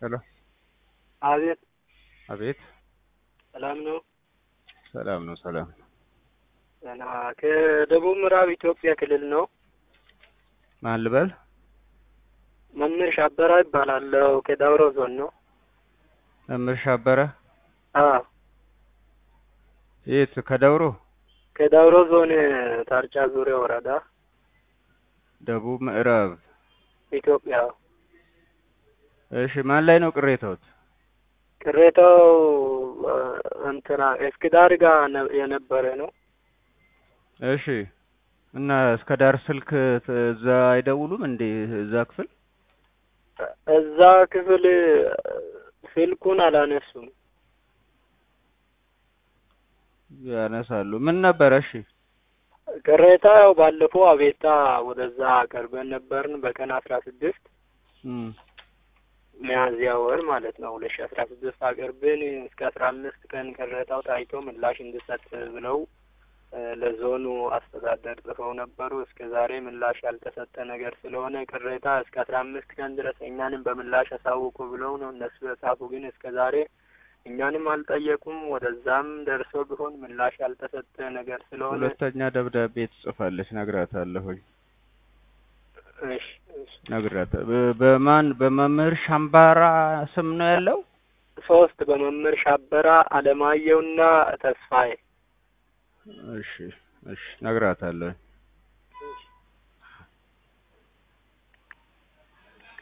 ሄሎ አቤት አቤት ሰላም ነው? ሰላም ነው ሰላም ደህና ከደቡብ ምዕራብ ኢትዮጵያ ክልል ነው። ማን ልበል መምህር ሻበራ ይባላለሁ። ከዳውሮ ዞን ነው። መምህር ሻበረ አዎ የት ከደውሮ ከዳውሮ ዞን ታርጫ ዙሪያ ወረዳ ደቡብ ምዕራብ ኢትዮጵያ። እሺ ማን ላይ ነው ቅሬታዎት ቅሬታው እ፣ እንትና እስክዳር ጋር ነ- የነበረ ነው። እሺ እና እስከ ዳር ስልክ ት- እዛ አይደውሉም እንዴ እዛ ክፍል እዛ ክፍል እ፣ ስልኩን አላነሱም። ያነሳሉ ምን ነበረ እሺ ቅሬታ ያው ባለፈው አቤታ ወደዛ አቀርበን ነበርን በቀን አስራ ስድስት እም፣ ሚያዝያ ወር ማለት ነው ሁለት ሺ አስራ ስድስት አቅርብን እስከ አስራ አምስት ቀን ቅሬታው ታይቶ ምላሽ እንዲሰጥ ብለው እ፣ ለዞኑ አስተዳደር ጽፈው ነበሩ። እስከ ዛሬ ምላሽ ያልተሰጠ ነገር ስለሆነ ቅሬታ እስከ አስራ አምስት ቀን ድረስ እኛንም በምላሽ አሳውቁ ብለው ነው እነሱ የጻፉ። ግን እስከ ዛሬ እኛንም አልጠየቁም። ወደዛም ደርሶ ቢሆን ምላሽ ያልተሰጠ ነገር ስለሆነ ሁለተኛ ደብዳቤ ትጽፋለች ነግራታለሁኝ እሺ እሺ ነግራት በ- በማን በመምህር ሻምባራ ስም ነው ያለው ሶስት በመምህር ሻበራ አለማየሁና ተስፋዬ እሺ እሺ ነግራታለሁኝ